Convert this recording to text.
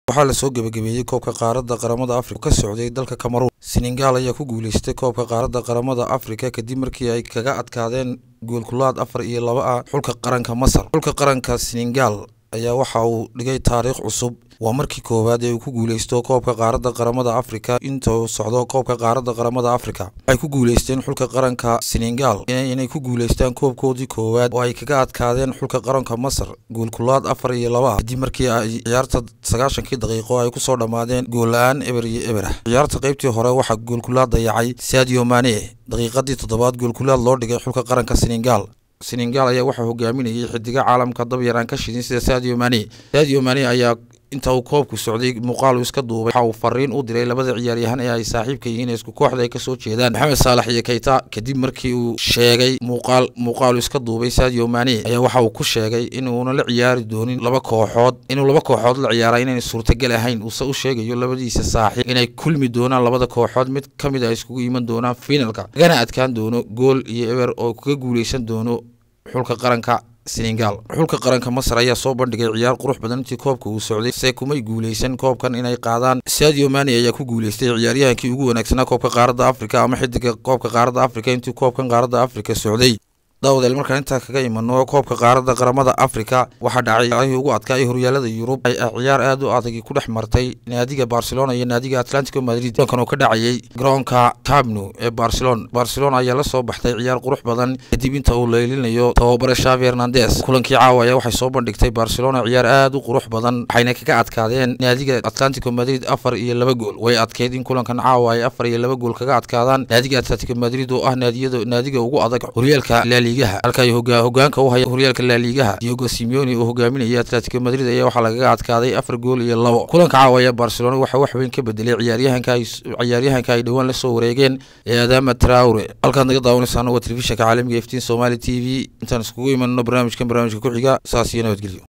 waxaa lasoo gebagabeeyey koobka qaaradda qaramada afrika ka socday dalka cameroon senegal ayaa ku guuleystay koobka qaaradda qaramada afrika kadib markii ay kaga adkaadeen goolkulaad afar iyo laba ah xulka qaranka masar xulka qaranka senegal ayaa waxa uu dhigay taariikh cusub waa markii koowaad ee uu ku guuleysto koobka qaaradda qaramada afrika inta uu socdo koobka qaaradda qaramada afrika waxay ku guuleysteen xulka qaranka senegal inay ku guuleystaan koobkoodii koowaad oo ay kaga adkaadeen xulka qaranka masar goolkulaad afar iyo laba ah kadib markii ay ciyaarta sagaashankii daqiiqo ay kusoo dhammaadeen gool la-aan eber iyo eber ah ciyaarta qaybtii hore waxaa goolkulaad dayacay sadio mane daqiiqadii toddobaad goolkulaad loo dhigay xulka qaranka senegal senegal ayaa waxaa hogaaminayay xidiga caalamka dabyar aan ka shidin sida sadio mane sadio mane ayaa inta uu koobku socday muuqaal uu iska duubay waxa uu fariin u diray labada ciyaaryahan ee ay saaxiibka yihiin isku kooxda ay kasoo jeedaan maxamed saalax iyo kayta kadib markii uu sheegay muuqaal muuqaal uu iska duubay sadio mane ayaa waxa uu ku sheegay inuuna la ciyaari doonin laba kooxood inuu laba kooxood la ciyaara inayn suurtagal ahayn uuse u sheegayo labadiisa saaxiib inay kulmi doonaan labada kooxood mid ka mid a iskugu iman doonaan finalka lagana adkaan doono gool iyo eber oo kaga guuleysan doono xulka qaranka senegal xulka qaranka masar ayaa soo bandhigay ciyaar qurux badan intii koobka uu socday se kumay guuleysan koobkan inay qaadaan sadio mani ayaa ku guuleystay ciyaaryahankii ugu wanaagsanaa koobka qaaradda afrika ama xidiga koobka qaaradda afrika intii koobkan qaaradda afrika socday daawadael markaan intaa kaga imano koobka qaaradda qaramada afrika waxaa dhacay ay ugu adkaay horyaalada yurub ay ciyaar aad u adagi ku dhex martay naadiga barcelona iyo naadiga atlantico madrid kulankan oo ka dhacayay garoonka cabno ee barcelona barcelona ayaa la soo baxtay ciyaar qurux badan kadib inta uu leylinayo tababare shavi hernandes kulankii caawa ayaa waxay soo bandhigtay barcelona ciyaar aad u qurux badan waxayna kaga adkaadeen naadiga atlantico madrid afar iyo laba gool way adkeyd in kulankan caawa ay afar iyo laba gool kaga adkaadaan naadiga atlantico madrid oo ah naadiyada naadiga ugu adag horyaalka halka ay hogaanka u haya horyaalka laaliigaha diogo simeoni oo hogaaminaya atletico madrid ayaa waxaa lagaga adkaaday afar gool iyo labo kulanka caawaya barcelona waxaa wax weyn ka bedelay ciyaaryahanka ciyaaryahanka ay dhowaan lasoo wareegeen ee adama traure halkaad naga daawanaysaana waa telefishinka caalamiga iftiin somali t v intaan iskugu imanno barnaamijkan barnaamijka ku xiga saas iyo nabadgelyo